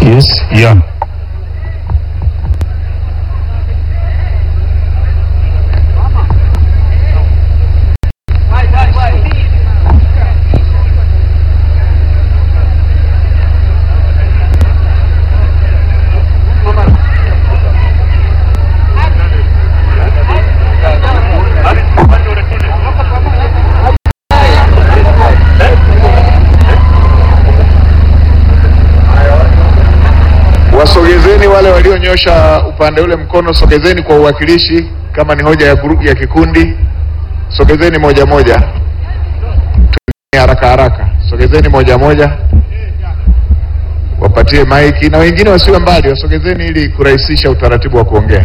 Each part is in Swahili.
Yes, yeah. Wasogezeni wale walionyosha upande ule mkono, sogezeni kwa uwakilishi. Kama ni hoja ya grupu ya kikundi, sogezeni moja moja, Tuende haraka haraka, sogezeni moja moja, wapatie maiki na wengine wasiwe mbali, wasogezeni ili kurahisisha utaratibu wa kuongea.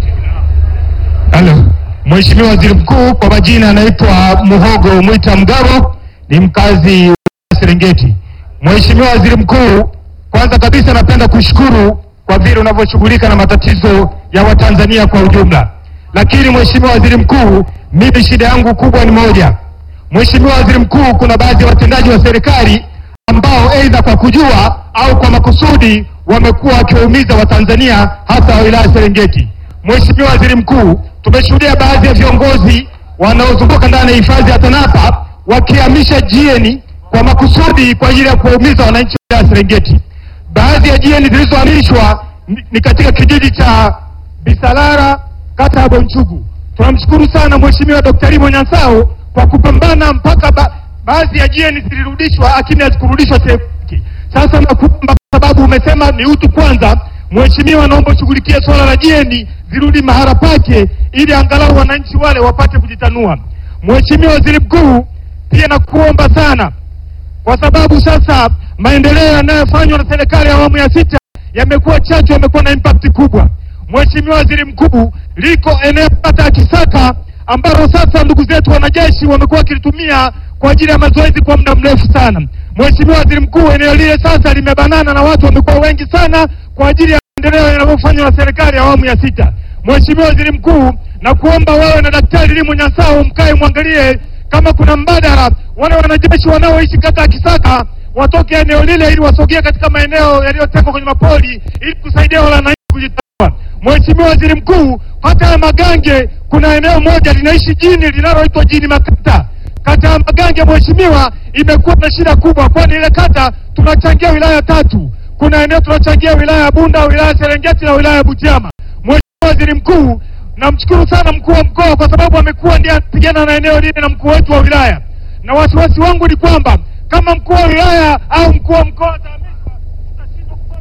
Halo, Mheshimiwa Waziri Mkuu, kwa majina anaitwa Muhogo Mwita Mgabo, ni mkazi wa Serengeti. Mheshimiwa Waziri Mkuu, kwanza kabisa napenda kushukuru kwa vile unavyoshughulika na matatizo ya Watanzania kwa ujumla. Lakini Mheshimiwa Waziri Mkuu, mimi shida yangu kubwa ni moja. Mheshimiwa Waziri Mkuu, kuna baadhi ya watendaji wa serikali ambao aidha kwa kujua au kwa makusudi wamekuwa wakiwaumiza Watanzania hasa wa wilaya Serengeti. Mheshimiwa Waziri Mkuu, tumeshuhudia baadhi ya viongozi wanaozunguka ndani ya hifadhi ya Tanapa wakihamisha jieni kwa makusudi kwa ajili ya kuwaumiza wananchi wa wilaya ya Serengeti. Baadhi ya jieni zilizohamishwa ni- ni katika kijiji cha Bisalara, kata ya Bonchugu. Tunamshukuru sana Mheshimiwa Dkt. Limo Nyansao kwa kupambana mpaka ba baadhi ya jieni zilirudishwa, lakini hazikurudishwa sehemu hiki. Sasa nakuomba kwa sababu umesema ni utu kwanza, Mheshimiwa, naomba ushughulikie swala la jieni zirudi mahala pake, ili angalau wananchi wale wapate kujitanua. Mheshimiwa Waziri Mkuu, pia nakuomba sana kwa sababu sasa maendeleo yanayofanywa na serikali ya awamu ya sita yamekuwa chachu, yamekuwa na impact kubwa. Mheshimiwa Waziri Mkuu, liko eneo kata ya Kisaka ambalo sasa ndugu zetu wanajeshi wamekuwa wakilitumia kwa ajili ya mazoezi kwa muda mrefu sana. Mheshimiwa Waziri Mkuu, eneo lile sasa limebanana na watu wamekuwa wengi sana kwa ajili ya maendeleo yanayofanywa na serikali ya awamu ya sita. Mheshimiwa Waziri Mkuu, na kuomba wewe na Daktari Limo Nyansao mkae mwangalie kama kuna mbadala, wale wanajeshi wanaoishi kata ya Kisaka watoke eneo lile ili wasogee katika maeneo yaliyotengwa kwenye mapori ili kusaidia wale wananchi kujitawala. Mheshimiwa Waziri Mkuu, hata ya Magange kuna eneo moja linaishi jini linaloitwa jini Makata. Kata ya Magange mheshimiwa, imekuwa na shida kubwa, kwani ile kata tunachangia wilaya tatu. Kuna eneo tunachangia wilaya ya Bunda, wilaya ya Serengeti na wilaya ya Butiama. Mheshimiwa Waziri Mkuu, namshukuru sana mkuu wa mkoa kwa sababu amekuwa ndiye anapigana na eneo lile na mkuu wetu wa wilaya, na wasiwasi wangu ni kwamba kama mkuu wa wilaya au mkuu wa mkoa atahamishwa, tutashindwa kupata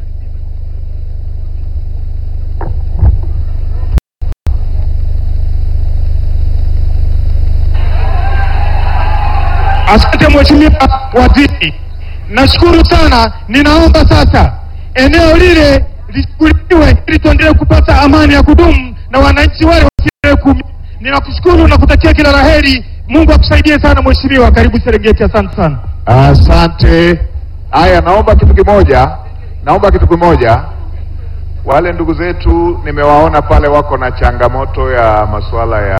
Asante Mheshimiwa Waziri, nashukuru sana. Ninaomba sasa eneo lile lishughulikiwe ili tuendelee kupata amani ya kudumu na wananchi wale wasiendelee kuumia. Ninakushukuru na kutakia kila la heri. Mungu akusaidie sana Mheshimiwa. Karibu Serengeti, asante sana. Asante. Haya, naomba kitu kimoja, naomba kitu kimoja. Wale ndugu zetu nimewaona pale wako na changamoto ya masuala ya,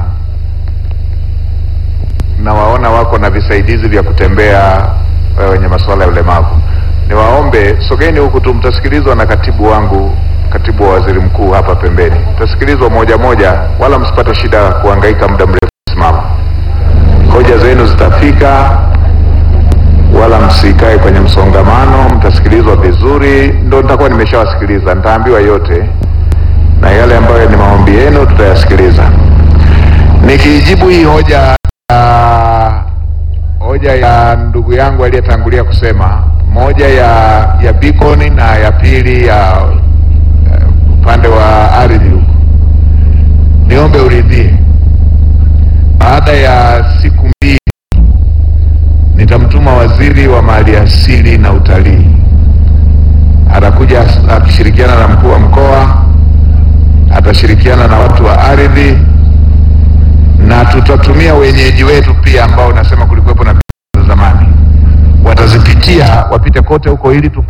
nawaona wako na visaidizi vya kutembea eh, wenye masuala ya ulemavu. Niwaombe sogeni huku tu, mtasikilizwa na katibu wangu, katibu wa waziri mkuu hapa pembeni, mtasikilizwa moja moja, wala msipate shida ya kuhangaika muda mrefu kusimama. Hoja zenu zitafika wala msikae kwenye msongamano, mtasikilizwa vizuri. Ndo nitakuwa nimeshawasikiliza, nitaambiwa yote, na yale ambayo ni maombi yenu tutayasikiliza. Nikijibu hii hoja ya hoja ya ndugu yangu aliyetangulia kusema, moja ya ya beacon na ya pili ya eh, upande wa ardhi huko, niombe uridhie, baada ya siku mbili nitamtuma waziri wa maliasili na utalii, atakuja akishirikiana na mkuu wa mkoa, atashirikiana na watu wa ardhi, na tutatumia wenyeji wetu pia ambao nasema kulikuwepo na za zamani, watazipitia wapite kote huko ili tupa